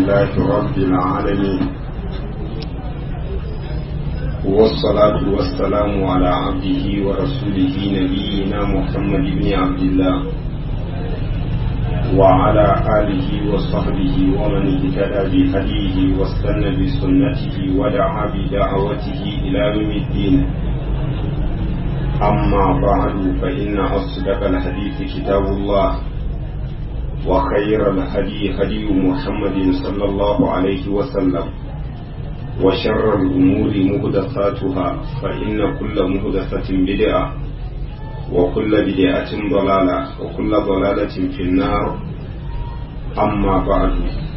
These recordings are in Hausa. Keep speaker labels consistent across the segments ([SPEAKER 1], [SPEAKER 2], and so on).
[SPEAKER 1] لله رب العالمين والصلاة والسلام على عبده ورسوله نبينا محمد بن عبد الله وعلى آله وصحبه ومن اهتدى بهديه واستنى بسنته ودعا بدعوته إلى يوم الدين أما بعد فإن أصدق الحديث كتاب الله وخير الهدي هدي محمد صلى الله عليه وسلم وشر الأمور مهدثاتها فإن كل مهدثة بدعة وكل بدعة ضلالة وكل ضلالة في النار أما بعد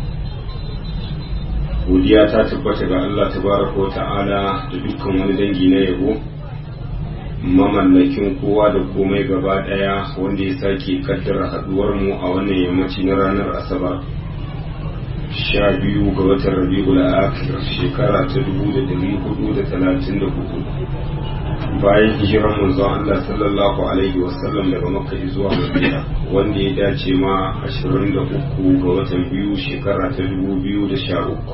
[SPEAKER 1] godiya ta tabbata ga Allah tabaraka wa ta'ala da dukkan wani dangi na yabo mamallakin kowa da komai gaba daya wanda ya sake kaddara haduwar mu a wannan yammaci na ranar asabar sha biyu ga watan rabi'ul akhir shekara ta dubu da dari hudu da talatin da hudu bayan hijirar manzon Allah sallallahu alaihi wasallam daga makka zuwa madina wanda ya dace ma ashirin da uku ga watan biyu shekara ta dubu biyu da sha uku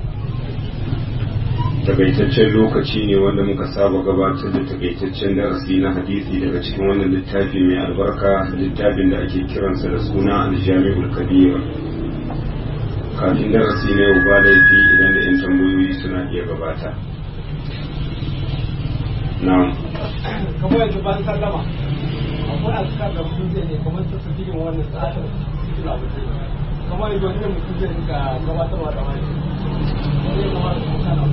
[SPEAKER 1] takaitaccen lokaci ne wanda muka saba gabatar da takaitaccen darasi na hadisi daga cikin wannan littafi mai albarka littafin da ake kiransa da suna aljami'ul kabir kafin darasi na yau ba laifi idan da 'yan tambayoyi suna iya gabata na'am
[SPEAKER 2] kamar yanzu ban sallama akwai azkar da mutum zai ne kamar su su cikin wannan tsarin kamar yanzu wani mutum zai rika gabatarwa da wani zai kamar da mutum na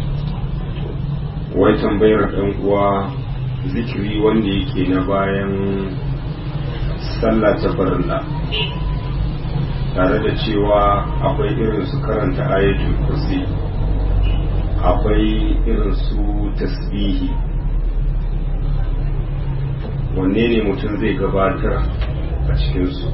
[SPEAKER 1] wai tambayar ɗan uwa zikiri wanda yake na bayan sallah ta farilla tare da cewa akwai irin su karanta ayatul kursi akwai irin su tasbihi wanne ne mutum zai gabatar a cikinsu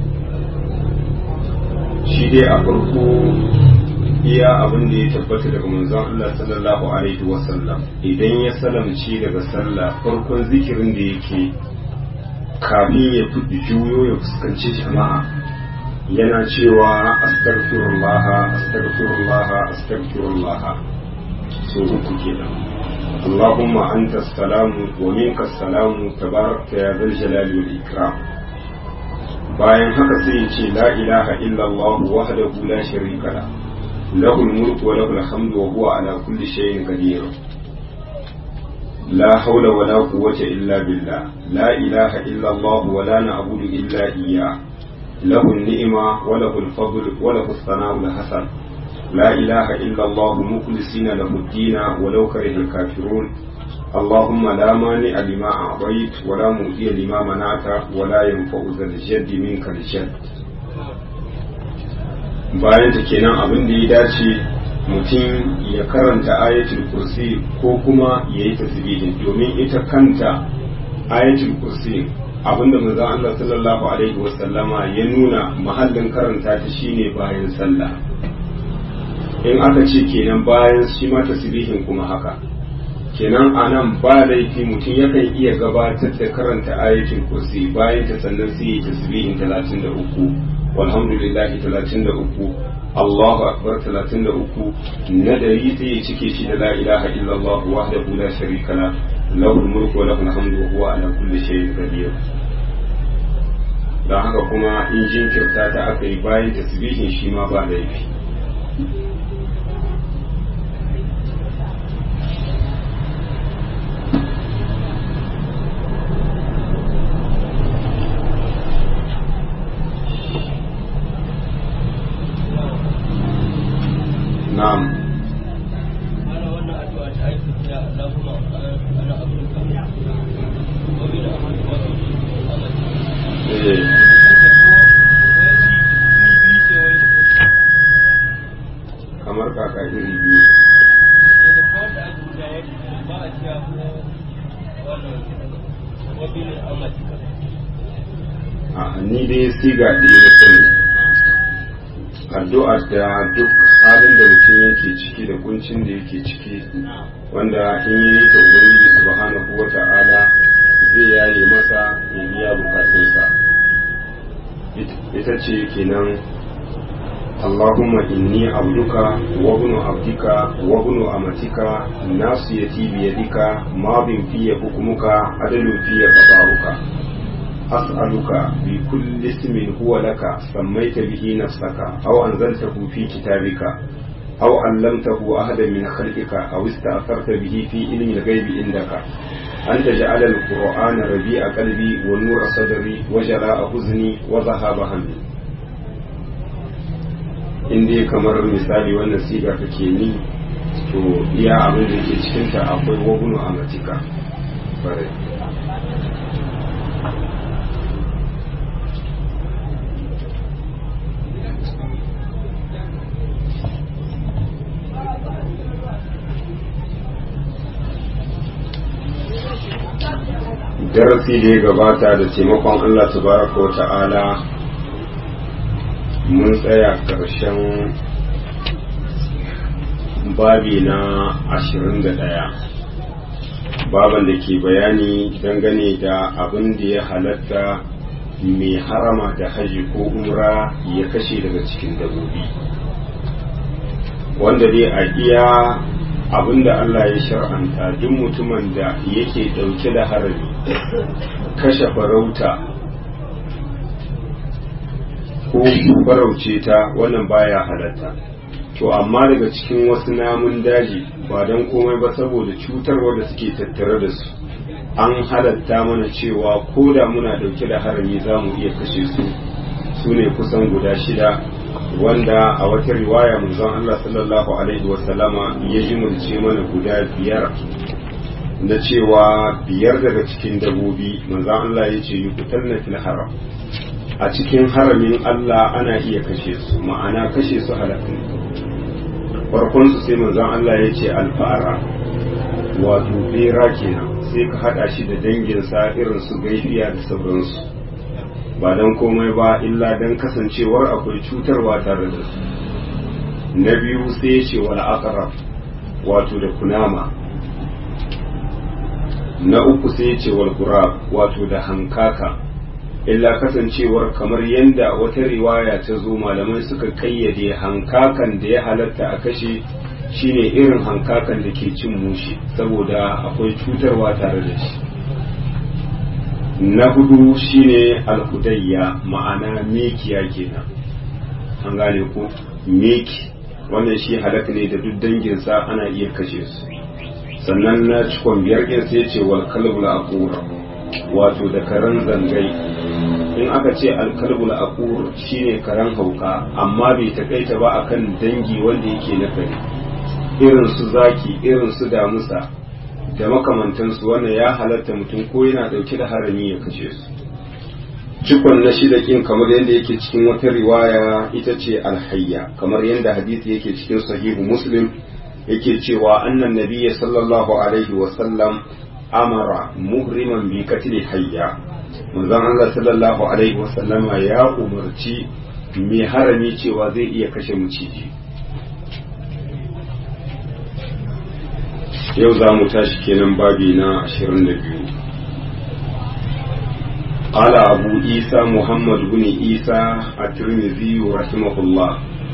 [SPEAKER 1] shi dai a farko iya abin da ya tabbata daga manzon Allah sallallahu alaihi wasallam idan ya salamci daga sallah farkon zikirin da yake kafin ya fi juyo ya fuskanci jama'a yana cewa astaghfirullah astaghfirullah astaghfirullah so uku kenan اللهم أنت السلام ومنك السلام تبارك يا ذا الجلال والإكرام bayan haka sai ya ce la ilaha illallah wahdahu la sharika la lahu mulku wa lahu alhamdu wa huwa ala kulli shay'in qadir la hawla wa la quwwata illa billah la ilaha illallah wa la na'budu illa iyyah lahu an-ni'ma wa lahu al-fadl wa lahu as-sana'u al-hasan لا إله إلا الله مخلصين له الدين ولو كره الكافرون اللهم لا مانع لما أعطيت ولا مؤتي لما منعت ولا ينفع ذا الجد منك الجد bayan ta kenan abin da ya dace mutum ya karanta ayatul kursi ko kuma ya yi tasbihin domin ita kanta ayatul kursi abinda manzon Allah sallallahu alaihi wasallama ya nuna mahallin karanta ta shine bayan sallah in aka ce kenan bayan shi ma tasbihin kuma haka kenan anan ba laifi mutum yakan iya gabatar da karanta ayatul kursi bayan ta sannan sai ya tasbihin 33 walhamdulillah 33 Allahu akbar 33 na dari sai ya cike shi da la ilaha illallah wahdahu la sharika la lahu mulku wa lahu alhamdu wa huwa ala kulli shay'in qadir dan haka kuma in jinkirta ta aka yi bayan tasbihin shi ma ba laifi na'am kamar kaka iri biyu a ni dai siga ɗaya da sani addu'ar da duk halin da mutum yake ciki da kuncin da yake ciki wanda in yi ta ubangiji subhanahu wa ta'ala zai yaye masa ya biya bukatunsa ita ce kenan اللهم إني عبدك وابن عبدك وابن أمتك ناصيتي بيدك ماض في حكمك عدل في قضاؤك أسألك بكل اسم هو لك سميت به نفسك أو أنزلته في كتابك أو علمته أحدا من خلقك أو استأثرت به في علم الغيب عندك أن تجعل القرآن ربيع قلبي ونور صدري وجلاء حزني وذهاب همي in dai kamar misali wannan siga kake ni to iya abin da ke cikinta akwai wagunu a matika bare darasi da ya gabata da taimakon Allah tabaraka wa ta'ala mun tsaya ƙarshen babi na ashirin da ɗaya baban da ke bayani dangane da abin da ya halatta mai harama da haji ko umra ya kashe daga cikin dabobi wanda dai a iya abin da Allah ya shar'anta duk mutumin da yake ɗauke da harami kashe farauta ko farauce ta wannan baya halatta to amma daga cikin wasu namun daji ba don komai ba saboda cutarwa da suke tattare da su an halatta mana cewa ko da muna dauke da harami za mu iya kashe su su ne kusan guda shida wanda a wata riwaya manzon Allah sallallahu alaihi wasallama ya jimurce mana guda biyar na cewa biyar daga cikin dabobi manzon Allah ya ce yukutalna fil haram a cikin haramin Allah ana iya kashe su ma'ana kashe su halattun farkon su sai manzon Allah ya ce alfa'ara wato bera kenan sai ka hada shi da danginsa irin su gaifiya da sauransu ba don komai ba illa don kasancewar akwai cutarwa tare da su na biyu sai ya ce wal aqrab wato da kunama na uku sai ya ce wal wato da hankaka illa kasancewar kamar yadda wata riwaya ta zo malamai suka kayyade hankakan da ya halatta a kashe shine irin hankakan da ke cin mushi saboda akwai cutarwa tare da shi na hudu shine alhudayya ma'ana mekiya kenan an gane ku meki wannan shi halaka ne da duk danginsa ana iya kashe su sannan na cikon biyar ɗin sai ce wal kalbul aqura wato da karen zangai in aka ce alkalbul aqur shine karen hauka amma bai takaita ba akan dangi wanda yake na kare irin su zaki irin su damusa da makamantansu wannan ya halatta mutum ko yana dauke da harami ya kashe su cikon na shida kin kamar yadda yake cikin wata riwaya ita ce alhayya kamar yadda hadisi yake cikin sahihu muslim yake cewa annan nabiyya sallallahu alaihi wa sallam amara muhriman bi katli hayya manzon Allah sallallahu alaihi wa sallama ya umarci mai harami cewa zai iya kashe maciji yau za mu tashi kenan babi na 22 قال أبو عيسى محمد بن عيسى الترمذي رحمه الله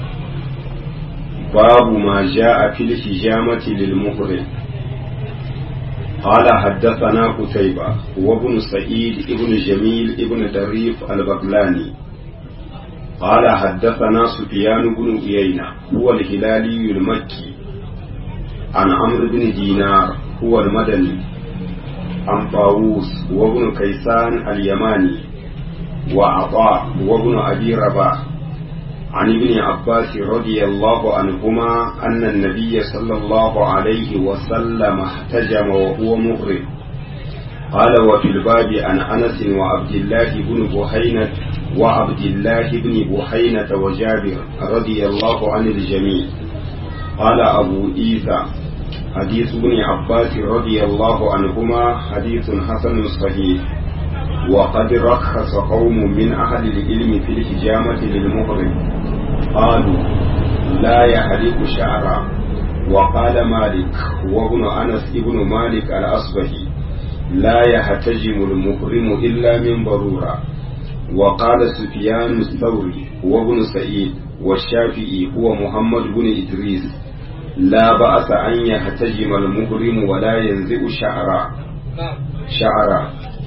[SPEAKER 1] باب ما جاء في الحجامة للمحرم قال حدثنا قتيبة وابن سعيد ابن جميل ابن دريف البغلاني قال حدثنا سفيان بن عيينة هو الهلالي المكي عن عمرو بن دينار هو المدني عن طاووس وابن كيسان اليماني وعطاء وابن أبي رباح عن ابن عباس رضي الله عنهما أن النبي صلى الله عليه وسلم احتجم وهو مغرب قال وفي الباب عن أنس وعبد الله بن بحينة وعبد الله بن بحينة وجابر رضي الله عن الجميع قال أبو إيسى حديث ابن عباس رضي الله عنهما حديث حسن صحيح وقد رخص قوم من أهل العلم في الحجامة للمغرب قالوا لا يحلق شعرا وقال مالك وابن أنس ابن مالك الأصبهي لا يحتجم المحرم إلا من ضرورة وقال سفيان الثوري وابن سعيد والشافعي هو محمد بن إدريس لا بأس أن يحتجم المهرم ولا ينزع شعرا شعرا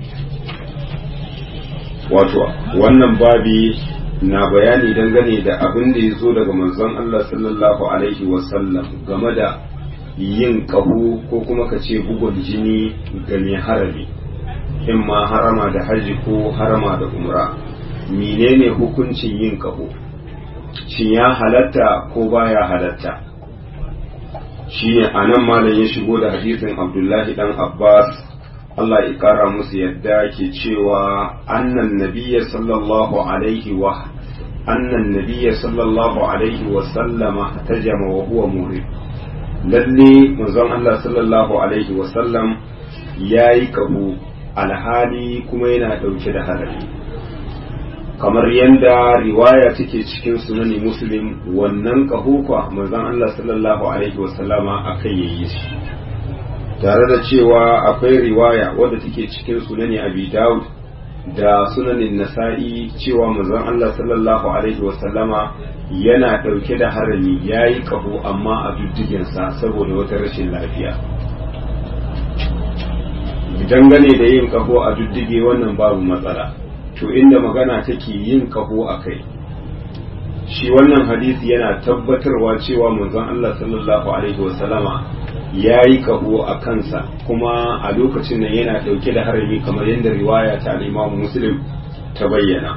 [SPEAKER 1] wato wannan babi na bayani dangane da abin da ya zo daga manzon Allah sallallahu alaihi wasallam game da yin ƙaho ko kuma ka ce bugun jini ga mai harami in ma harama da haji ko harama da umra menene hukuncin yin ƙaho shin ya halatta ko baya halatta shi ne a nan malam ya shigo da hadisin abdullahi dan abbas Allah ya kara musu yadda ke cewa annan nabiyya sallallahu alaihi wa annan nabiyya sallallahu alaihi wa sallama tajama wa huwa murid lalle manzon Allah sallallahu alaihi wa sallam yayi kabu alhali kuma yana dauke da hadari kamar yadda riwaya take cikin sunani muslim wannan kahukwa manzon Allah sallallahu alaihi wa sallama akai yayi shi tare da cewa akwai riwaya wadda take cikin sunani abi daud da sunanin nasa'i cewa manzon Allah sallallahu alaihi wasallama yana ɗauke da harami ya yi ƙaho amma a duddigensa saboda wata rashin lafiya dangane da yin ƙaho a duddige wannan babu matsala to inda magana take yin ƙaho a kai shi wannan hadisi yana tabbatarwa cewa manzon Allah sallallahu alaihi wasallama ya yi kaho a kansa kuma a lokacin nan yana ɗauke da harami kamar yadda riwaya ta al'imamu muslim ta bayyana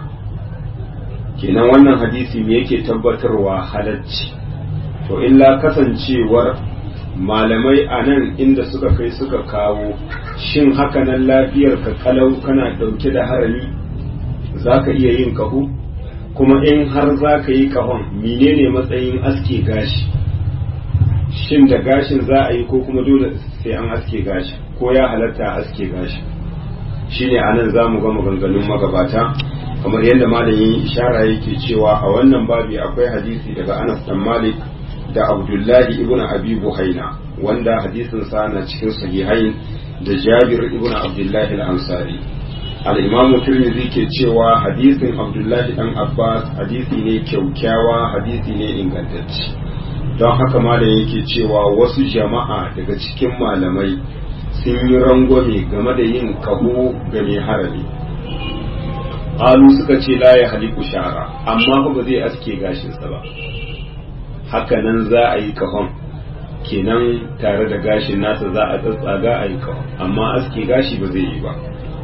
[SPEAKER 1] kenan wannan hadisi me yake tabbatarwa halacci to illa kasancewar malamai a nan inda suka kai suka kawo shin haka nan lafiyar ka kalau kana ɗauke da harami za ka iya yin kaho kuma in har za ka yi kahon menene matsayin aske gashi shin da gashin za a yi ko kuma dole sai an aske gashi ko ya halatta aske gashi shine anan za mu ga maganganun magabata kamar yadda malamin ishara yake cewa a wannan babi akwai hadisi daga Anas dan Malik da Abdullahi ibn Abi Buhaina wanda hadisin sa na cikin sahihain da Jabir ibn Abdullahi al-Ansari al-Imam Tirmidhi ke cewa hadisin Abdullahi dan Abbas hadisi ne kyaukyawa hadisi ne ingantacce don haka malam yake cewa wasu jama'a daga cikin malamai sun yi rangwame game da yin kaho ga mai harami alu suka ce la ya haliku shara amma ba zai aske gashinsa ba haka nan za a yi kahon kenan tare da gashin nasa za a tsatsaga a yi kahon amma aske gashi ba zai yi ba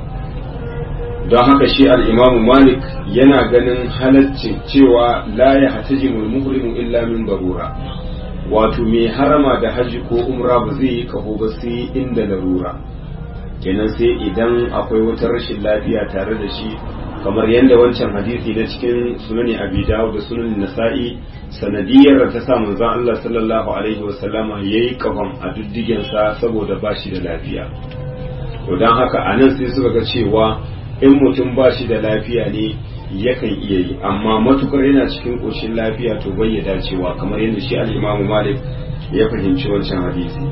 [SPEAKER 1] don haka shi al'imamu malik yana ganin halaccin cewa la ya hatajimul muhrimu illa min barura wato mai harama da haji ko umra ba zai yi kaho ba sai inda larura kenan sai idan akwai wata rashin lafiya tare da shi kamar yadda wancan hadisi na cikin sunani abi dawud da sunan nasa'i sanadiyar da ta sa manzon Allah sallallahu alaihi wasallama yayi kafan a duddigen sa saboda bashi da lafiya to dan haka anan sai suka ga cewa in mutum bashi da lafiya ne yakan iya yi amma matukar yana cikin ƙoshin lafiya to bai ya dacewa kamar yadda shi al-Imam Malik ya fahimci wancan hadisi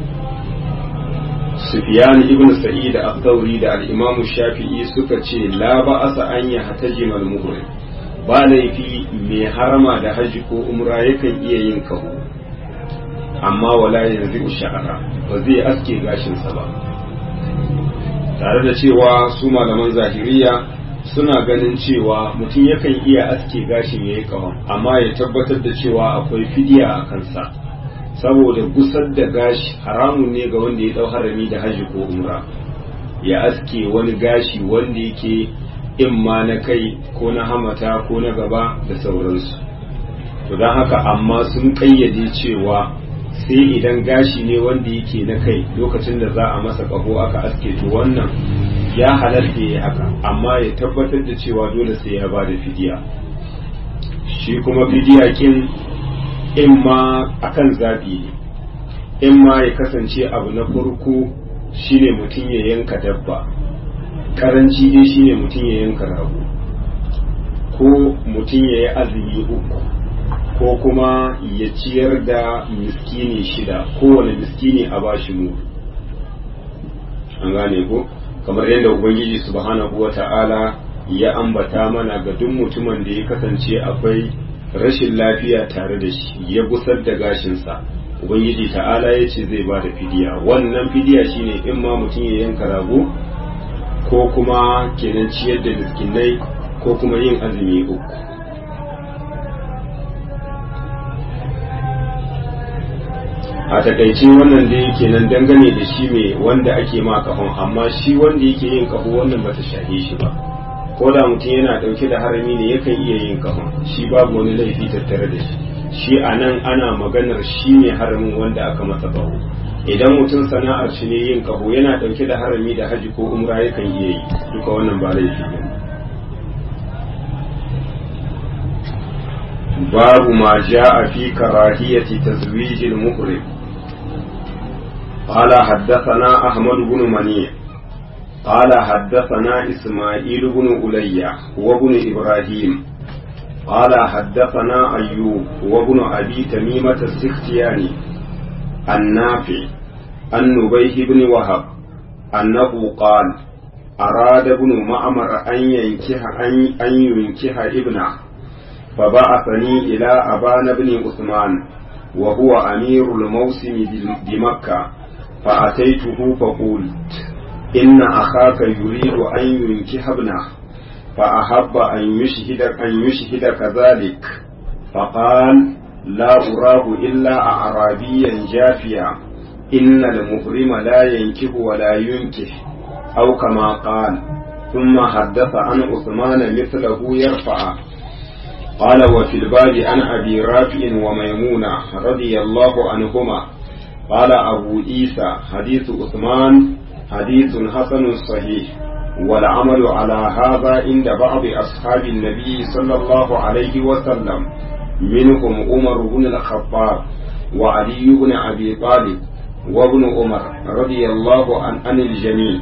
[SPEAKER 1] Sufyan ibn Sa'id al-Thawri da al-Imam Shafi'i suka ce la ba'asa an ya hatajim al-muhrim ba laifi mai harama da haji ko umra yakan iya yin kaho amma wala yanzu sha'ara ba zai aske gashinsa ba tare da cewa su malaman zahiriya suna ganin cewa mutum yakan iya aske gashin ya yi kawon amma ya tabbatar da cewa akwai fidiya a kansa saboda gusar da gashi haramun ne ga wanda ya dau harami da haji ko umra ya aske wani gashi wanda yake imma na kai ko na hamata ko na gaba da sauransu to don haka amma sun kayyade cewa sai idan gashi ne wanda yake na kai lokacin da za a masa kaho aka aske to wannan ya halarta ya haka amma ya tabbatar da cewa dole sai ya ba da fidiya shi kuma fidiya kin in ma akan zaɓi ne in ma ya kasance abu na farko shine mutum ya yanka dabba karanci dai shine mutum ya yanka rago ko mutum ya yi azumi uku ko kuma ya ciyar da miskini shida kowane miskini a bashi mu an gane ko kamar yadda ubangiji subhanahu wa ta'ala ya ambata mana ga duk mutumin da ya kasance akwai rashin lafiya tare da shi ya gusar da gashinsa ubangiji ta'ala ya ce zai ba da fidiya wannan fidiya shine in ma mutum ya yanka rago ko kuma kenan ciyar da miskinai ko kuma yin azumi uku a takaice wannan da yake nan dangane da shi mai wanda ake ma kahon amma shi wanda yake yin kaho wannan bata shahe shi ba ko da mutum yana dauke da harami ne yakan iya yin kahon shi babu wani laifi tattare da shi shi a nan ana maganar shi ne haramin wanda aka masa kaho idan mutum sana'ar shi ne yin kaho yana dauke da harami da haji ko umra yakan iya yi duka wannan ba laifi ne babu ma ja'a fi karahiyati tazwijil muhrim قال حدثنا أحمد بن منيع قال حدثنا إسماعيل بن ألية وابن إبراهيم قال حدثنا أيوب وابن أبي تميمة السختياني النافع عن نبيه بن وهب أنه قال أراد ابن معمر أن ينكح أن ينكح ابنه فبعثني إلى أبان بن عثمان وهو أمير الموسم بمكة فأتيته فقلت إن أخاك يريد أن ينكح ابنه فأحب أن يشهد أن يشهد كذلك فقال لا أراه إلا أعرابيا جافيا إن المحرم لا ينكح ولا ينكح أو كما قال ثم حدث عن عثمان مثله يرفع قال وفي الباب عن أبي رافع وميمونة رضي الله عنهما قال أبو عيسى حديث عثمان حديث حسن صحيح والعمل على هذا عند بعض أصحاب النبي صلى الله عليه وسلم منهم عمر بن الخطاب وعلي بن أبي طالب وابن عمر رضي الله عن, عن الجميع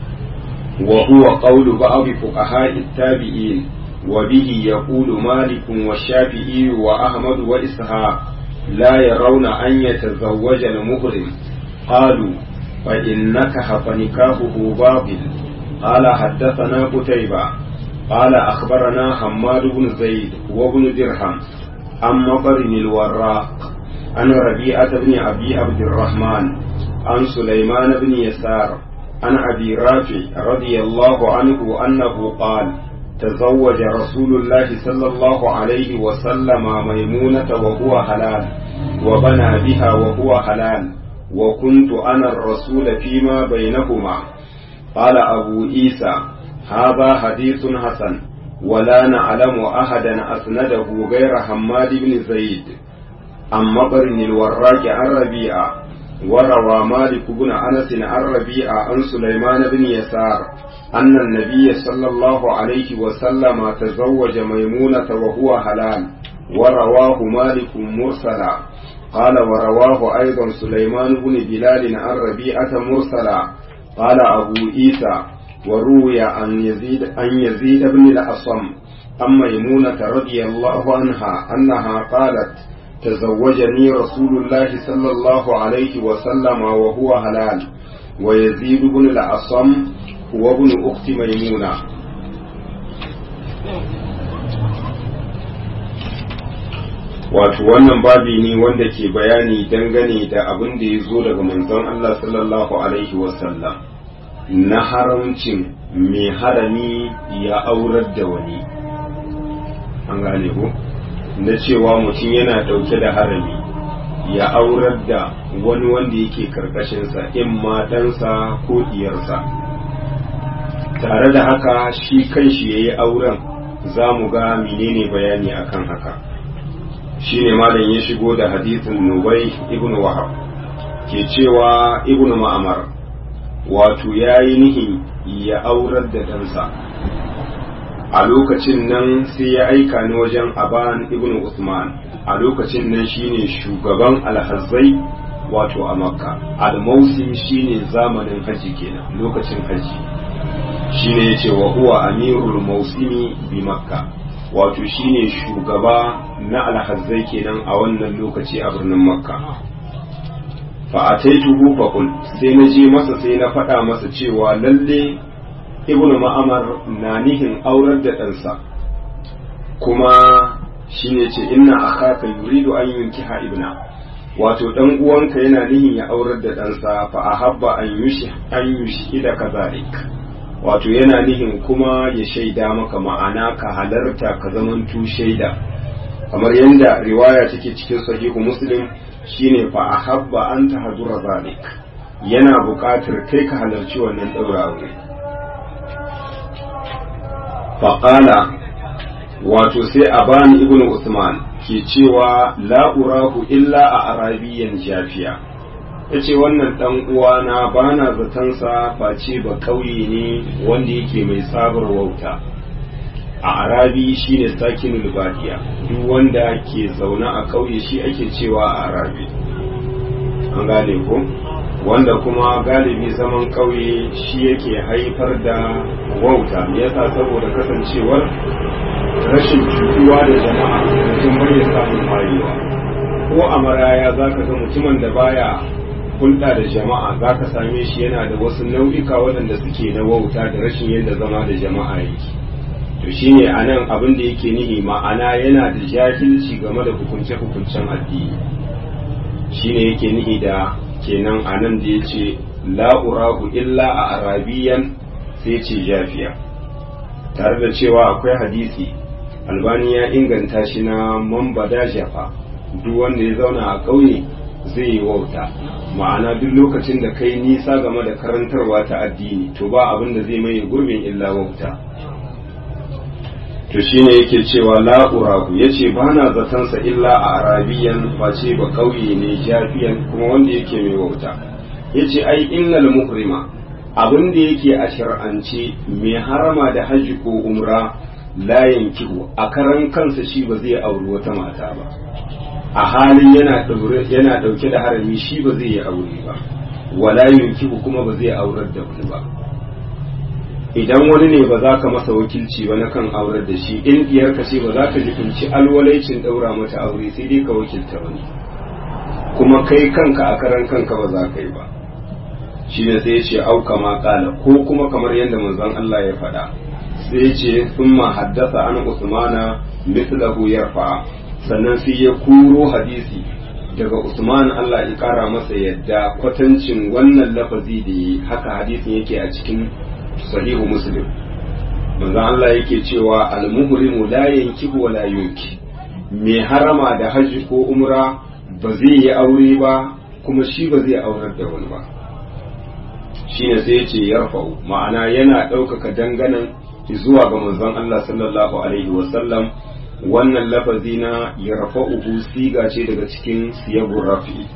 [SPEAKER 1] وهو قول بعض فقهاء التابعين وبه يقول مالك والشافعي وأحمد وإسحاق لا يرون أن يتزوج المهرم قالوا فإن نكح فنكاحه باطل قال حدثنا قتيبة قال أخبرنا حماد بن زيد وابن درهم عن مطر الوراق عن ربيعة بن أبي عبد الرحمن عن سليمان بن يسار عن أبي رافع رضي الله عنه أنه قال تزوج رسول الله صلى الله عليه وسلم ميمونة وهو حلال وبنى بها وهو حلال وكنت أنا الرسول فيما بينهما قال أبو عيسى هذا حديث حسن ولا نعلم أحدا أسنده غير حماد بن زيد عن مطر الوراق عن ربيعة وروى مالك بن أنس عن ربيعة عن سليمان بن يسار أن النبي صلى الله عليه وسلم تزوج ميمونة وهو حلال ورواه مالك مرسلا قال ورواه أيضا سليمان بن بلال عن ربيعة مرسلا قال أبو عيسى وروي عن يزيد عن يزيد بن الأصم عن ميمونة رضي الله عنها أنها قالت تزوجني رسول الله صلى الله عليه وسلم وهو حلال ويزيد بن الأصم هو ابن أخت ميمونة wato wannan babi ne wanda ke bayani dangane da abin da ya zo daga manzon Allah sallallahu alaihi wasallam na haramcin mai harami ya aurar da wani an gane ko na cewa mutum yana dauke da harami ya aurar da wani wanda yake karkashinsa in matansa ko diyarsa tare da haka shi kanshi ya yi auren za mu ga menene bayani akan haka shine malam ya shigo da hadisin nubai ibn wahab ke cewa ibn ma'amar wato ya yi nihin ya aurar da ɗansa a lokacin nan sai ya aika ni wajen aban ibn usman a lokacin nan shine shugaban alhazai wato a makka almausim shine zamanin haji kenan lokacin haji shine yace wa huwa amirul mausimi bi makka wato shine shugaba na alhazzai kenan a wannan lokaci a birnin makka fa ataituhu fa qul sai na je masa sai na faɗa masa cewa lalle ibn ma'amar na nihin aurar da ɗansa kuma shine ce inna akhaka yuridu an yunkiha ibna wato dan uwanka yana nihin ya aurar da ɗansa fa ahabba an yushi an yushi da kazalik wato yana nihin kuma ya shaida maka ma'ana ka halarta ka zamantu shaida kamar yadda riwaya take cikin sahihu muslim shine fa ahabba an tahdura zalik yana buƙatar kai ka halarci wannan ɗaura aure faƙala wato sai a bani ibn usman ke cewa la'urahu illa a arabiyan jafiya ya ce wannan ɗan uwana ba na zatansa face ba ƙauye ne wanda yake mai tsabar wauta a arabi shine sakinul badiya duk wanda ke zaune a ƙauye shi ake cewa a arabi an gane ko wanda kuma galibi zaman ƙauye shi yake haifar da wauta me yasa saboda kasancewar rashin cutuwa da jama'a mutum bai samun wayewa ko a maraya za ka ga mutumin da baya hulɗa da jama'a za ka same shi yana da wasu nau'ika waɗanda suke na wauta da rashin yadda zama da jama'a yake to shine a nan abin da yake nihi ma'ana yana da jahilci game da hukunce-hukuncen addini shine yake nihi da kenan a nan da ya ce la'urahu illa a arabiyan sai ce jafiya tare da cewa akwai hadisi albani ya inganta shi na mambada jafa duk wanda ya zauna a ƙauye zai yi wauta ma'ana duk lokacin da kai nisa game da karantarwa ta addini to ba abin da zai maye gurbin illa wauta to shine yake cewa la'urahu ya ce ba na zatansa illa a arabiyan face ba ƙauye ne jafiyan kuma wanda yake mai wauta ya ce ai innal muhrima abin da yake a shar'ance mai harama da hajji ko umra la yankihu a karan kansa shi ba zai auri wata mata ba a halin yana yana dauke da harami shi ba zai yi aure ba wala yankihu kuma ba zai aurar da wani ba idan wani ne ba za ka masa wakilci ba na kan aurar da shi in diyarka ce ba za ka jikunci alwalaicin daura mata aure sai dai ka wakilta wani kuma kai kanka a karan kanka ba za ka yi ba shi ne sai ya ce auka ma kala ko kuma kamar yadda manzon Allah ya faɗa sai ya ce thumma haddasa an usmana mithlahu yarfa sannan sai ya kuro hadisi daga usman Allah ya kara masa yadda kwatancin wannan lafazi da yi haka hadisin yake a cikin sahihu muslim manzon Allah yake cewa al-muhrimu la yankihu wa la yunki mai harama da hajji ko umra ba zai yi aure ba kuma shi ba zai aurar da wani ba shine sai yace yarfa'u ma'ana yana ɗaukaka danganan zuwa ga manzon Allah sallallahu alaihi wasallam wannan lafazi na yarfa'uhu siga ce daga cikin siyabur rafi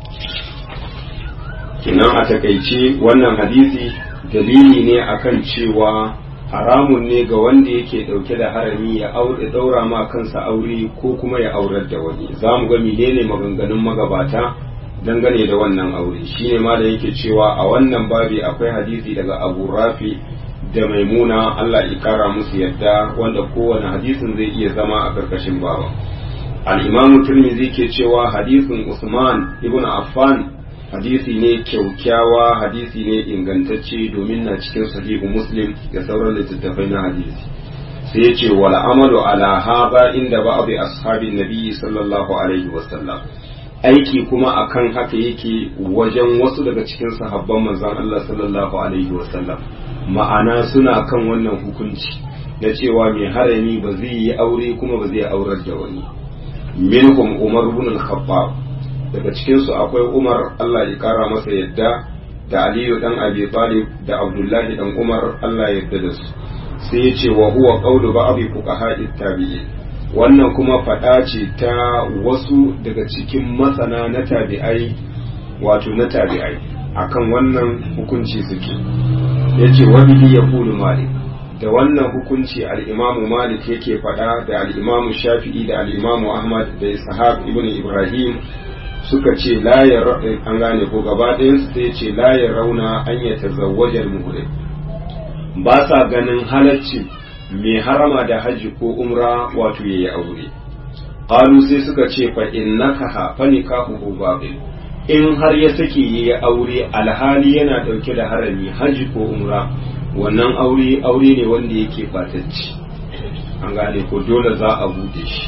[SPEAKER 1] kinan a takaice wannan hadisi dalili ne akan cewa haramun ne ga wanda yake dauke da harami ya aure daura ma kansa aure ko kuma ya aurar da wani za mu ga menene maganganun magabata dangane da wannan aure shine ma da yake cewa a wannan babi akwai hadisi daga Abu Rafi da Maimuna Allah ya kara musu yadda wanda kowane hadisin zai iya zama a karkashin baba al-Imam Tirmidhi ke cewa hadisin Usman ibn Affan hadisi ne kyaukyawa hadisi ne ingantacce domin na cikin sahihu Muslim da sauran littattafai na hadisi sai ya ce wal amalu ala haba inda ba'd ashabin nabi sallallahu alaihi wasallam aiki kuma akan haka yake wajen wasu daga cikin sahabban manzon Allah sallallahu alaihi wasallam ma'ana suna kan wannan hukunci na cewa mai harami ba zai yi aure kuma ba zai aurar da wani minhum umar ibn al-khattab daga cikin su akwai umar Allah ya kara masa yadda da aliyu dan abi talib da abdullahi dan umar Allah ya yarda da su sai ya ce wa huwa qawlu ba'd fuqaha tabi'in wannan kuma faɗa ce ta wasu daga cikin masana na tabi'ai wato na tabi'ai akan wannan hukunci suke ya ce wabihi ya kulu malik da wannan hukunci al'imamu malik yake faɗa da al'imamu shafi'i da al'imamu ahmad da ishaq ibn ibrahim suka ce layar an gane ko gaba ɗayansu sai ce layar rauna an ya tazawwajar muhrim ba sa ganin halaccin mai harama da hajji ko umra wato ya yi aure qalu sai suka ce fa innaka ha fa nikahu babil in har ya sake ya yi aure alhali yana dauke da harami hajji ko umra wannan aure aure ne wanda yake batacci an gane ko dole za a bude shi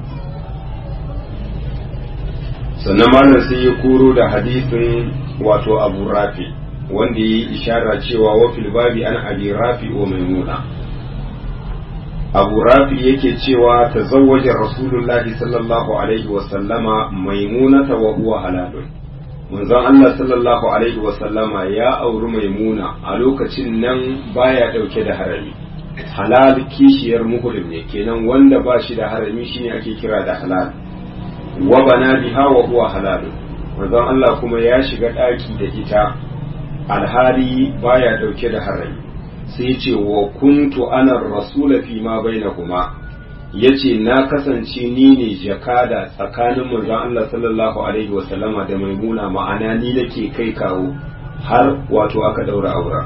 [SPEAKER 1] sannan malam sai ya koro da hadisin wato abu rafi wanda ya yi ishara cewa wafil babi an abi rafi wa maimuna abu rafi yake cewa ta zawajen rasulullahi sallallahu alaihi wasallama maimunata wa huwa halalun manzon Allah sallallahu alaihi wasallama ya auri maimuna a lokacin nan baya dauke da harami halal kishiyar muhrim ne kenan wanda ba shi da harami shine ake kira da halal wa bana biha wa huwa halal manzon Allah kuma ya shiga daki da ita alhali baya dauke da harami sai ce wa kuntu ana rasula fi ma bainahuma yace na kasance ni ne jakada tsakanin manzon Allah sallallahu alaihi wa sallama da maimuna ma'ana ni nake kai kawo har wato aka daura aura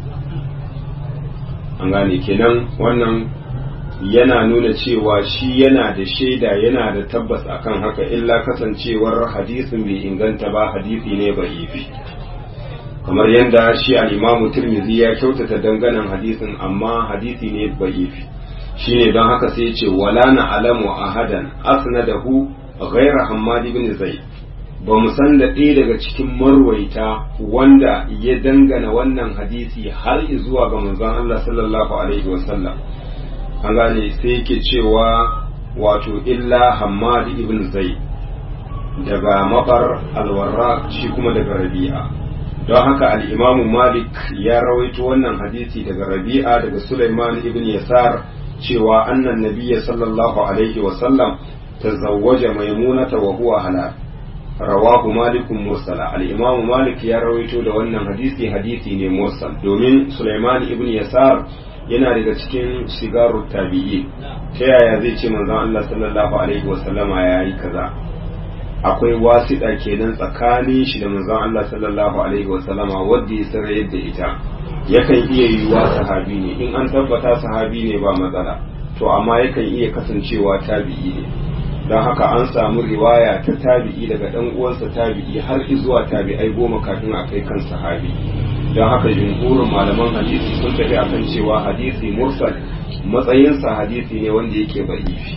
[SPEAKER 1] an gane kenan wannan yana nuna cewa shi yana da shaida yana da tabbas akan haka illa kasancewar hadisin bai inganta ba hadisi ne ba'ifi kamar yadda shi al-imamu tirmidhi ya kyautata danganan hadisin amma hadisi ne ba'ifi shine don haka sai ce wala na alamu ahadan asnadahu ghayra hammad ibn zaid ba mu san da ɗaya daga cikin marwaita wanda ya dangana wannan hadisi har zuwa ga manzon Allah sallallahu alaihi wasallam an gane sai yake cewa wato illa hammad ibn zaid daga mabar alwarra shi kuma daga rabi'a don haka al'imamu malik ya rawaito wannan hadisi daga rabi'a daga sulaiman ibn yasar cewa annan nabiyya sallallahu alaihi wasallam tazawwaja maimunata wa huwa halal rawahu malikun mursala al-imam malik ya rawaito da wannan hadisi hadisi ne mursal domin sulaiman ibn yasar yana daga cikin shigaru tabi'i ta yaya zai ce manzon Allah sallallahu alaihi wasallama ya yi kaza akwai wasiɗa kenan tsakanin shi da manzon Allah sallallahu alaihi wasallama wanda ya sarra yadda ita yakan iya yiwuwa sahabi ne in an tabbata sahabi ne ba matsala to amma yakan iya kasancewa tabi'i ne don haka an samu riwaya ta tabi'i daga dan uwansa tabi'i har zuwa tabi'ai goma kafin a kai kan sahabi don haka jumhurin malaman hadisi sun tafi akan cewa hadisi mursal matsayinsa hadisi ne wanda yake ba'ifi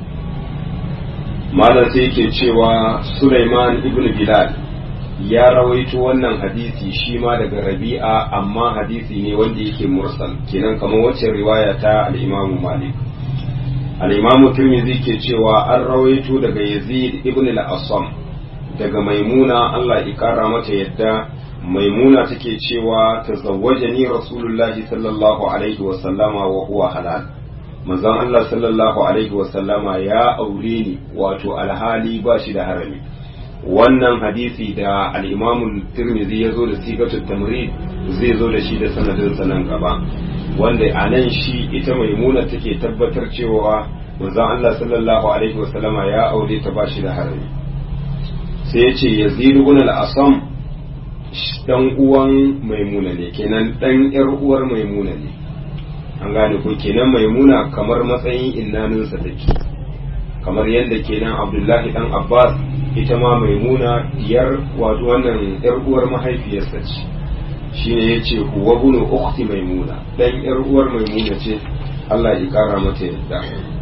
[SPEAKER 1] malam sai yake cewa Sulaiman ibn Bilal ya rawaito wannan hadisi shi ma daga Rabi'a amma hadisi ne wanda yake mursal kenan kamar wacce riwaya ta al-Imam Malik al-Imam Tirmidhi ke cewa an rawaito daga Yazid ibn al-Asam daga Maimuna Allah ya kara mata yadda Maimuna take cewa tazawwajani Rasulullahi sallallahu alaihi wa sallama wa huwa halal manzon Allah sallallahu alaihi wasallama ya aure ni wato alhali ba shi da harami wannan hadisi da al-imamu tirmidhi ya zo da sigatul tamrid zai zo da shi da sanadin sanan gaba wanda a nan shi ita maimuna take tabbatar cewa manzon Allah sallallahu alaihi wasallama ya aure ta ba shi da harami sai ya ce yazid ibn al-asam dan uwan maimuna ne kenan dan yar uwar maimuna ne an gane ko kenan maimuna kamar matsayin innaninsa take kamar yadda kenan abdullahi dan abbas ita ma maimuna diyar wato wannan yar uwar mahaifiyarsa ce shine yace huwa bunu ukhti maimuna dan yar uwar maimuna ce Allah ya kara mata yadda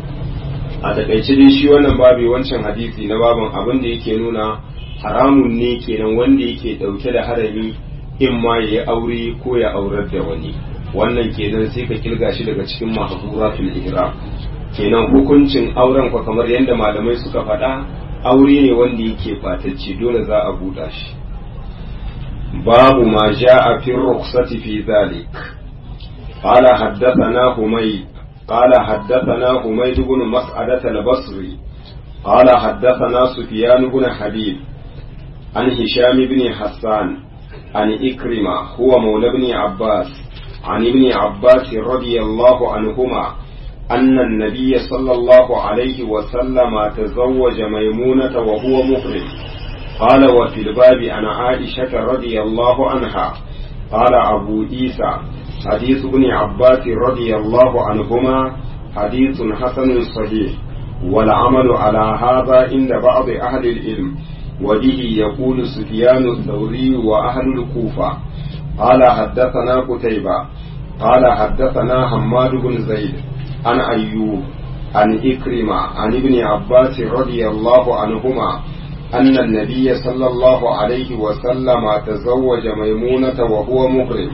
[SPEAKER 1] a takaice dai shi wannan babu wancan hadisi na baban abin da yake nuna haramun ne kenan wanda yake dauke da harami in ma ya aure ko ya aurar da wani wannan kenan sai ka kilga shi daga cikin mahzuratul ihram kenan hukuncin auren kwa kamar yadda malamai suka faɗa aure ne wanda yake batacce dole za a buɗa shi babu ma ja'a fi rukhsati fi zalik qala haddathana humay qala haddathana humayd ibn mas'adah al-basri qala haddathana sufyan ibn habib an hisham ibn hassan an ikrima huwa mawla ibn abbas عن ابن عباس رضي الله عنهما أن النبي صلى الله عليه وسلم تزوج ميمونة وهو محرم قال وفي الباب عن عائشة رضي الله عنها قال أبو عيسى حديث ابن عباس رضي الله عنهما حديث حسن صحيح والعمل على هذا عند بعض أهل العلم وبه يقول سفيان الثوري وأهل الكوفة قال حدثنا قتيبة قال حدثنا حماد بن زيد عن أيوب عن إكرمة عن ابن عباس رضي الله عنهما أن النبي صلى الله عليه وسلم تزوج ميمونة وهو محرم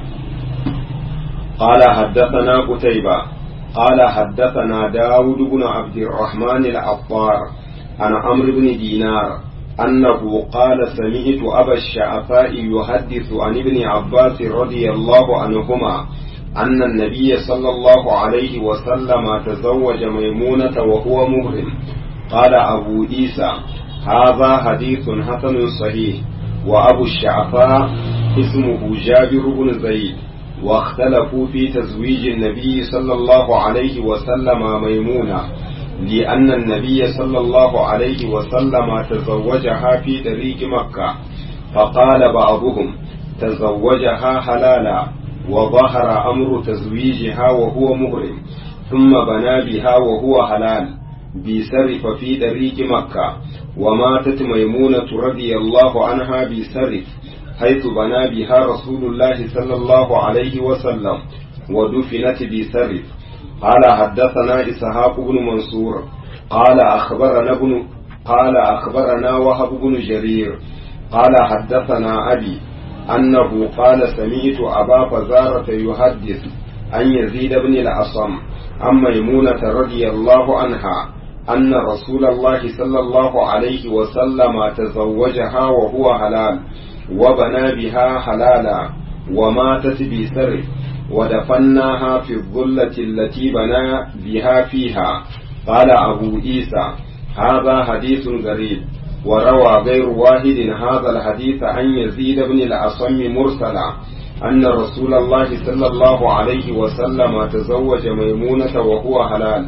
[SPEAKER 1] قال حدثنا قتيبة قال حدثنا داود بن عبد الرحمن العطار عن عمرو بن دينار أنه قال سمعت أبا الشعفاء يحدث عن ابن عباس رضي الله عنهما أن النبي صلى الله عليه وسلم تزوج ميمونة وهو مهرم قال أبو عيسى هذا حديث حسن صحيح وأبو الشعفاء اسمه جابر بن زيد واختلفوا في تزويج النبي صلى الله عليه وسلم ميمونة لأن النبي صلى الله عليه وسلم تزوجها في طريق مكة فقال بعضهم تزوجها حلالا وظهر أمر تزويجها وهو مهرم ثم بنى بها وهو حلال بسرف في طريق مكة وماتت ميمونة رضي الله عنها بسرف حيث بنى بها رسول الله صلى الله عليه وسلم ودفنت بسرف قال حدثنا إسحاق بن منصور قال أخبرنا ابن قال أخبرنا وهب بن جرير قال حدثنا أبي أنه قال سمعت أبا فزارة يحدث عن يزيد بن الأصم عن ميمونة رضي الله عنها أن رسول الله صلى الله عليه وسلم تزوجها وهو حلال وبنى بها حلالا وماتت بسر ودفناها في الظلة التي بنى بها فيها قال أبو عيسى هذا حديث غريب وروى غير واحد هذا الحديث عن يزيد بن الأصم مرسلا أن رسول الله صلى الله عليه وسلم تزوج ميمونة وهو حلال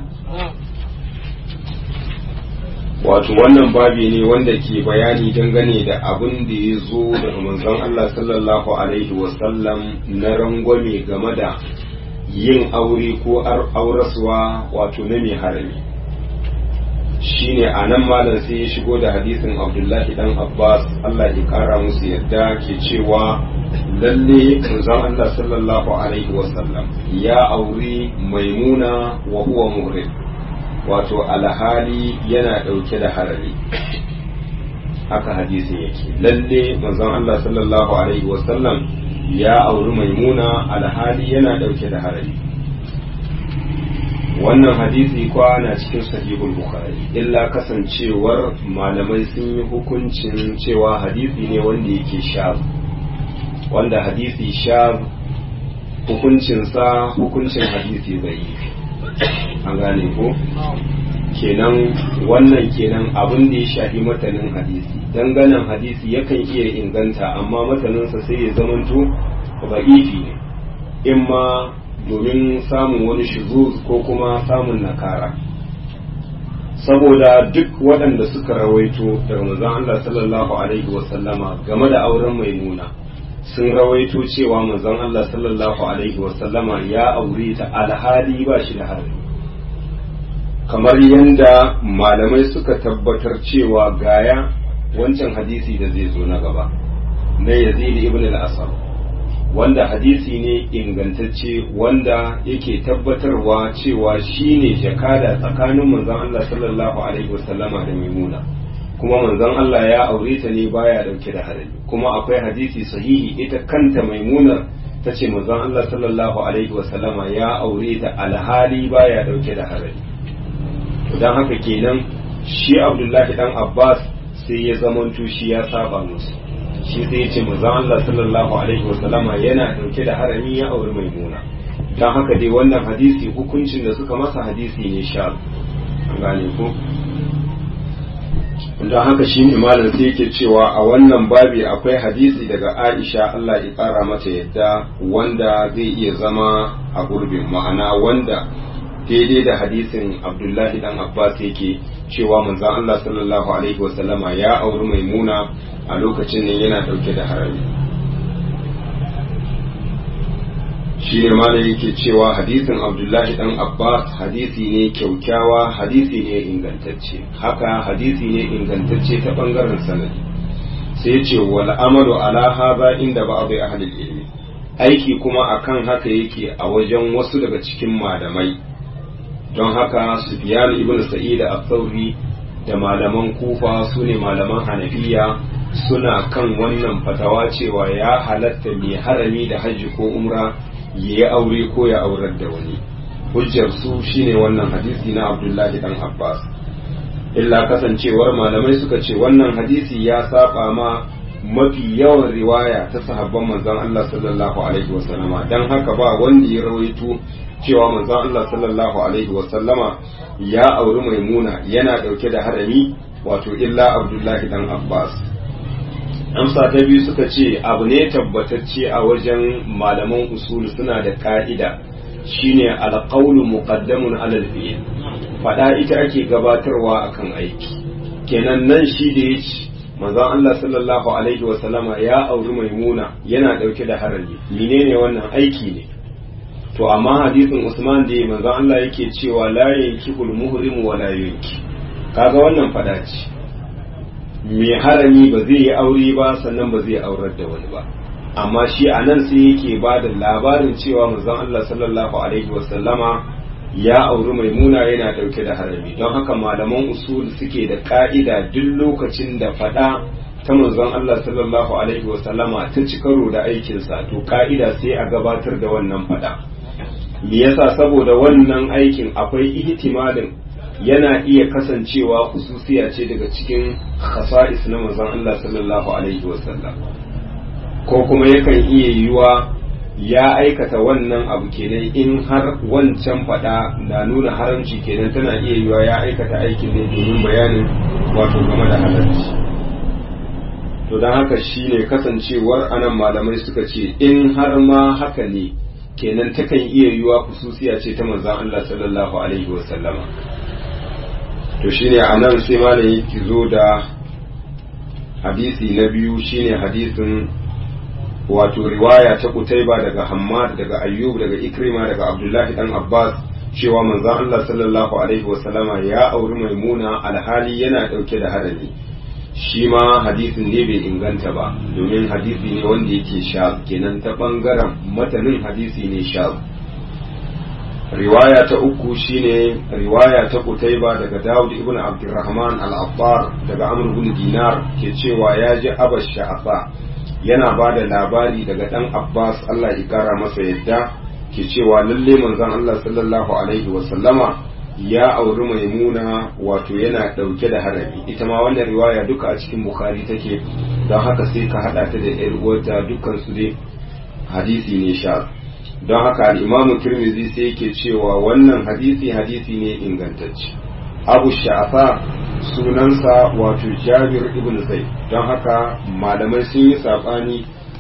[SPEAKER 1] wato wannan babi ne wanda ke bayani dangane da abin da ya zo daga manzon Allah sallallahu alaihi wasallam na rangwame game da yin aure ko auraswa wato na mai harami shine a nan malam sai ya shigo da hadisin abdullahi dan abbas Allah ya kara musu yadda ke cewa lalle manzon Allah sallallahu alaihi wasallam ya auri maimuna wa huwa muhrim wato alhali yana ɗauke da harari haka hadisin yake lalle manzon Allah sallallahu alaihi wasallam ya auri maimuna alhali yana ɗauke da harari wannan hadisi kwa na cikin sahihul bukhari illa kasancewar malamai sun yi hukuncin cewa hadisi ne wanda yake shaz wanda hadisi shaz hukuncinsa hukuncin hadisi bai an gane ko kenan wannan kenan abin da ya shafi matanin hadisi danganan hadisi yakan iya inganta amma mataninsa sai ya zamanto ba'ifi ne in ma domin samun wani shuzuz ko kuma samun nakara saboda duk waɗanda suka rawaito daga manzon Allah sallallahu alaihi wasallama game da auren maimuna sun rawaito cewa manzon Allah sallallahu alaihi wasallama ya aure ta alhali ba shi da harbi kamar yadda malamai suka tabbatar cewa gaya wancan hadisi da zai zo na gaba na yazid ibn al-asad wanda hadisi ne ingantacce wanda yake tabbatarwa cewa shine jakada tsakanin manzon Allah sallallahu alaihi wasallama da maimuna kuma manzon Allah ya aure ta ne baya dauke da harami kuma akwai hadisi sahihi ita kanta maimunar ta ce manzon Allah sallallahu alaihi wasallama ya aure ta alhali baya dauke da harami don haka kenan shi Abdullahi dan Abbas sai ya zamanto shi ya saba musu shi sai ya ce manzon Allah sallallahu alaihi wasallama yana dauke da harami ya auri maimuna don haka dai wannan hadisi hukuncin da suka masa hadisi ne sha an gane ko don haka shi ne malam sai yake cewa a wannan babi akwai hadisi daga Aisha Allah ya kara mata yadda wanda zai iya zama a gurbin ma'ana wanda daidai da hadisin Abdullahi dan Abbas yake cewa manzon Allah sallallahu alaihi wasallama ya auri maimuna a lokacin ne yana dauke da harami shi ne ma yake cewa hadisin abdullahi dan abbas hadisi ne kyaukyawa hadisi ne ingantacce haka hadisi ne ingantacce ta bangaren sanadi sai ce wal amalu ala hadha inda ba'd ahli ilmi aiki kuma akan haka yake a wajen wasu daga cikin malamai don haka Sufyan ibn Sa'id al-Thawri da malaman Kufa su ne malaman Hanafiya suna kan wannan fatawa cewa ya halatta mai harami da hajji ko umra ya yi aure ko ya aurar da wani hujjar su shine wannan hadisi na Abdullahi dan Abbas illa kasancewar malamai suka ce wannan hadisi ya saba ma mafi yawan riwaya ta sahabban manzon Allah sallallahu alaihi wasallama dan haka ba wanda ya rawaito cewa manzon Allah sallallahu alaihi wasallama ya auri maimuna yana dauke da harami wato illa Abdullahi dan Abbas amsa ta biyu suka ce abu ne tabbatacce a wajen malaman usul suna da ka'ida shine alqawlu muqaddamun ala al-fi'l fada ita ake gabatarwa akan aiki kenan nan shi da yace manzon Allah sallallahu alaihi wa sallama ya auri maimuna yana dauke da harami menene wannan aiki ne to amma hadisin Usman da manzon Allah yake cewa la yankihul muhrim wa la yanki kaga wannan fada ce mai harami ba zai yi aure ba sannan ba zai aurar da wani ba amma shi a nan sai yake ba da labarin cewa manzon Allah sallallahu alaihi wasallama ya auri maimuna yana dauke da harami don haka malaman usul suke da ka'ida duk lokacin da fada ta manzon Allah sallallahu alaihi wasallama ta ci karo da aikinsa to ka'ida sai a gabatar da wannan fada me yasa saboda wannan aikin akwai ihtimalin yana iya kasancewa hususiya ce daga cikin khasa'is na manzon Allah sallallahu alaihi wasallam ko kuma yakan iya yiwa ya aikata wannan abu kenan in har wancan fada na nuna haramci kenan tana iya yiwa ya aikata aikin ne domin bayanin wato game da halarci to don haka shine kasancewar anan malamai suka ce in har ma haka ne kenan takan iya yiwa hususiya ce ta manzon Allah sallallahu alaihi wasallama to shine a nan sai malam yake zo da hadisi na biyu shine hadisin wato riwaya ta kutaiba daga hammad daga ayyub daga ikrima daga abdullahi dan abbas cewa manzon Allah sallallahu alaihi wasallama ya auri maimuna alhali yana dauke da harami shi ma hadisin ne bai inganta ba domin hadisi ne wanda yake sha kenan ta bangaren matanin hadisi ne sha riwaya ta uku shine riwaya ta Qutayba daga Dawud ibn Abdurrahman al-Abbar daga Amr ibn Dinar ke cewa ya ji Abash Sha'aba yana ba da labari daga dan Abbas Allah ya kara masa yadda ke cewa lalle manzon Allah sallallahu alaihi wa sallama ya auri Maimuna wato yana dauke da harami ita ma wannan riwaya duka a cikin Bukhari take don haka sai ka hada ta da ƴar uwarta dukkan su dai hadisi ne sha don haka al'imamu turmizi sai yake cewa wannan hadisi hadisi ne ingantacce abu sha'afa sunansa wato jabir ibn zai don haka malamai sun yi saɓani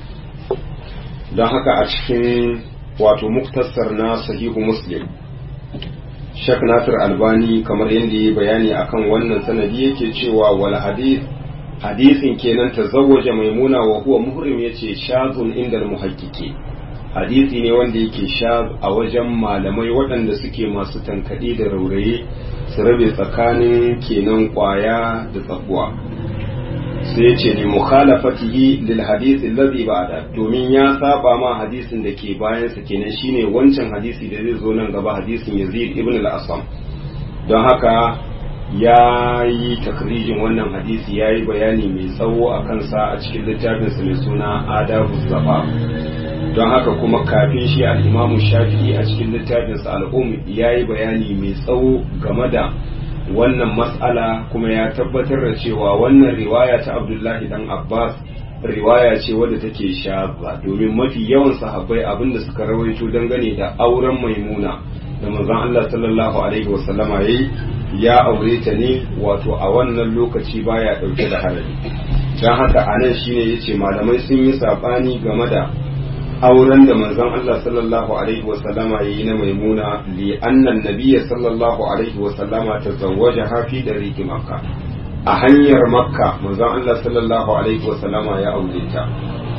[SPEAKER 1] don haka a cikin wato muktasar na sahihu muslim shak nasir albani kamar yadda ya bayani akan wannan sanadi yake cewa wal hadith hadisin kenan tazawwaja maimuna wa huwa muhrim yace shazun inda muhakkiki hadisi ne wanda yake sha a wajen malamai waɗanda suke masu tankaɗe da rauraye su rabe tsakanin kenan ƙwaya da tsakuwa sai ce li mukhalafatihi lil hadisi allazi ba'da domin ya saba ma hadisin da ke bayan sa kenan shine wancan hadisi da zai zo nan gaba hadisin Yazid ibn al-Asam don haka ya yi takrijin wannan hadisi ya yi bayani mai tsawo a kansa a cikin littafinsa mai suna adabu zaba don haka kuma kafin shi al'imamu shafi'i a cikin littafinsa al'um ya yi bayani mai tsawo game da wannan matsala kuma ya tabbatar da cewa wannan riwaya ta abdullahi dan abbas riwaya ce wadda take shaza domin mafi yawan sahabbai abinda suka rawaito dangane da auren maimuna da manzon Allah sallallahu alaihi wasallama yayi ya aure ta ne wato a wannan lokaci baya dauke da harami dan haka anan shine yace malamai sun yi sabani game da auren da manzon Allah sallallahu alaihi wasallama yayi na maimuna li annan nabiyya sallallahu alaihi wasallama tazawwaja fi dariqi makka a hanyar makka manzon Allah sallallahu alaihi wasallama ya aure ta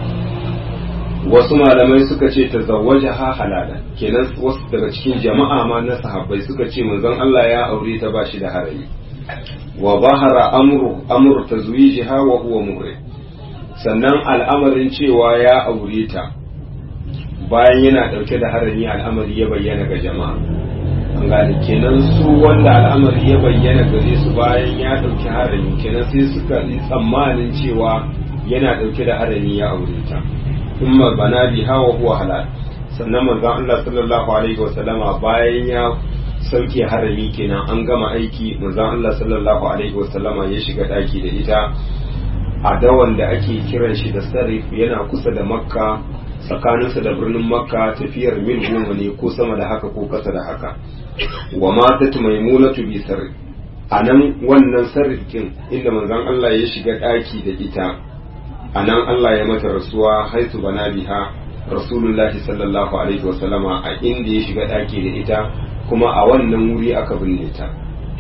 [SPEAKER 1] wasu malamai suka ce tazawwaja ha halala kenan wasu daga cikin jama'a ma na sahabbai suka ce manzon Allah ya aure ta ba shi da harami wa bahara amru amru tazwijiha wa huwa muhrim sannan al'amarin cewa ya aure ta bayan yana ɗauke da harami al'amari ya bayyana ga jama'a an gane kenan su wanda al'amari ya bayyana gare su bayan ya ɗauki harami kenan sai suka yi tsammanin cewa yana ɗauke da harami ya aure ta kuma bana biha wa huwa halal sannan manzon Allah sallallahu alaihi wa sallama bayan ya sauke harami kenan an gama aiki manzon Allah sallallahu alaihi wa sallama ya shiga daki da ita a dawan da ake kiran shi da sarif yana kusa da makka tsakaninsa da birnin makka tafiyar mil goma ne ko sama da haka ko kasa da haka wa matat maimunatu bi sarif a nan wannan sarrifin inda manzon Allah ya shiga daki da ita a nan Allah ya mata rasuwa haitu bana biha rasulullahi sallallahu alaihi wasallama a inda ya shiga daki da ita kuma a wannan wuri aka binne ta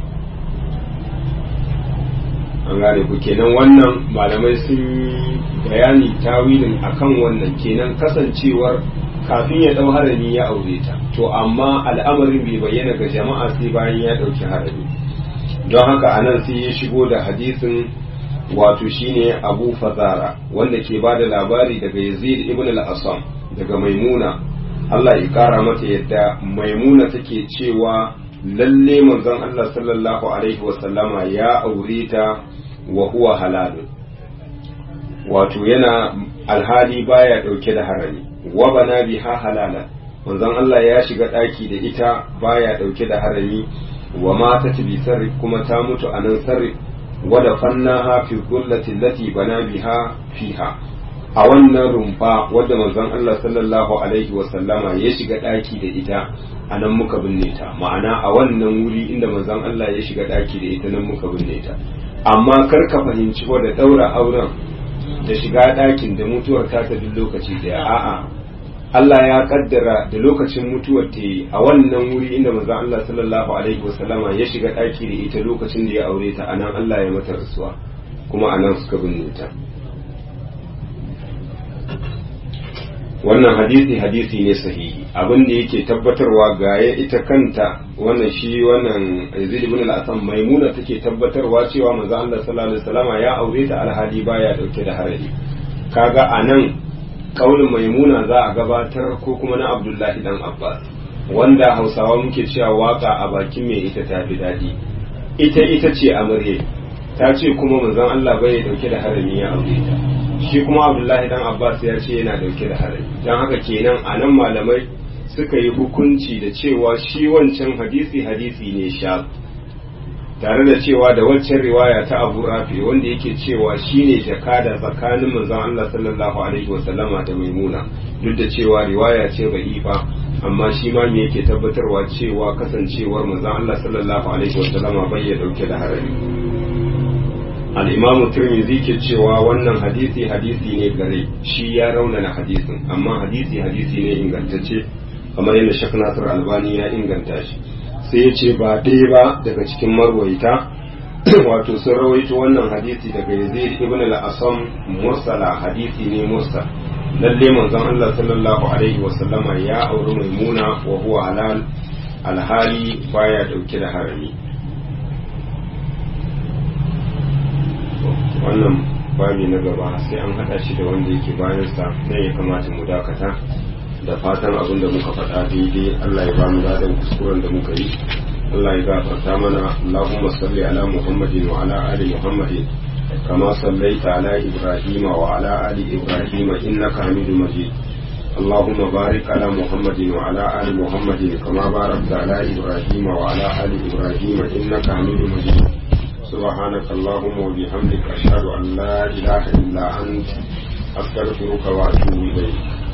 [SPEAKER 1] an gane ku kenan wannan malamai sun yi bayani tawilin akan wannan kenan kasancewar kafin ya dau harami ya aure ta to amma al'amarin bai bayyana ga jama'a sai bayan ya dauki harami don haka anan sai ya shigo da hadisin wato shine abu fazara wanda ke bada labari daga yazid ibn al-asam daga maimuna Allah ya kara mata yadda maimuna take cewa lalle manzon Allah sallallahu alaihi wasallama ya aure ta wa huwa halalun wato yana alhali baya dauke da harami wa bana biha halala manzon Allah ya shiga daki da ita baya dauke da harami wa mata bi sarri kuma ta mutu a nan sarri wada fannaha fi gullati allati bana biha fiha a wannan rumfa wadda manzon Allah sallallahu alaihi wa sallama ya shiga daki da ita a nan muka binne ta ma'ana a wannan wuri inda manzon Allah ya shiga daki da ita nan muka binne ta amma kar ka fahimci da daura auren da shiga dakin da mutuwar ta ta duk lokaci da a'a Allah ya kaddara da lokacin mutuwar ta yi a wannan wuri inda manzon Allah sallallahu alaihi wa sallama ya shiga daki da ita lokacin da ya aure ta anan Allah ya mata rasuwa kuma anan suka binne ta wannan hadisi hadisi ne sahihi abin da yake tabbatarwa ga ya ita kanta wannan shi wannan Yazid ibn al-Asam Maimuna take tabbatarwa cewa manzo Allah sallallahu alaihi wasallama ya aure ta alhali baya dauke da harari kaga anan kaulin Maimuna za a gabatar ko kuma na Abdullahi dan Abbas wanda Hausawa muke cewa waka a bakin mai ita ta fi dadi ita ita ce amarya ta ce kuma manzon Allah bai dauke da harami ya aure ta shi kuma abdullahi dan abbas ya ce yana dauke da harami don haka kenan a nan malamai suka yi hukunci da cewa shi wancan hadisi hadisi ne sha tare da cewa da waccan riwaya ta abu rafi wanda yake cewa shi ne jakada tsakanin manzon allah sallallahu alaihi wasallama da maimuna duk da cewa riwaya ce ba'ifa amma shi ma me yake tabbatarwa cewa kasancewar manzon allah sallallahu alaihi wasallama bai ya dauke da harami al'imamu turmizi ke cewa wannan hadisi hadisi ne gare shi ya raunana hadisin amma hadisi hadisi ne ingantacce kamar yadda shak nasir albani ya inganta shi sai ya ce ba ɗaya ba daga cikin marwaita wato sun rawaito wannan hadisi daga yazid ibn al-asam mursala hadisi ne mursal lalle manzon Allah sallallahu alaihi wa sallama ya auri maimuna wa huwa halal alhali baya dauke da harami wannan babi na gaba sai an haɗa shi da wanda yake bayansa nan ya kamata mu dakata da fatan abin da muka faɗa daidai Allah ya bamu ladan kuskuren da muka yi Allah ya gafarta mana Allahumma salli ala Muhammadin wa ala ali Muhammadin kama sallaita ala Ibrahim wa ala ali Ibrahim innaka Hamidum Majid اللهم بارك على محمد وعلى آل محمد كما باركت على إبراهيم وعلى آل إبراهيم إنك حميد مجيد سبحانك اللهم وبحمدك أشهد أن لا إله إلا أنت أستغفرك وأتوب إليك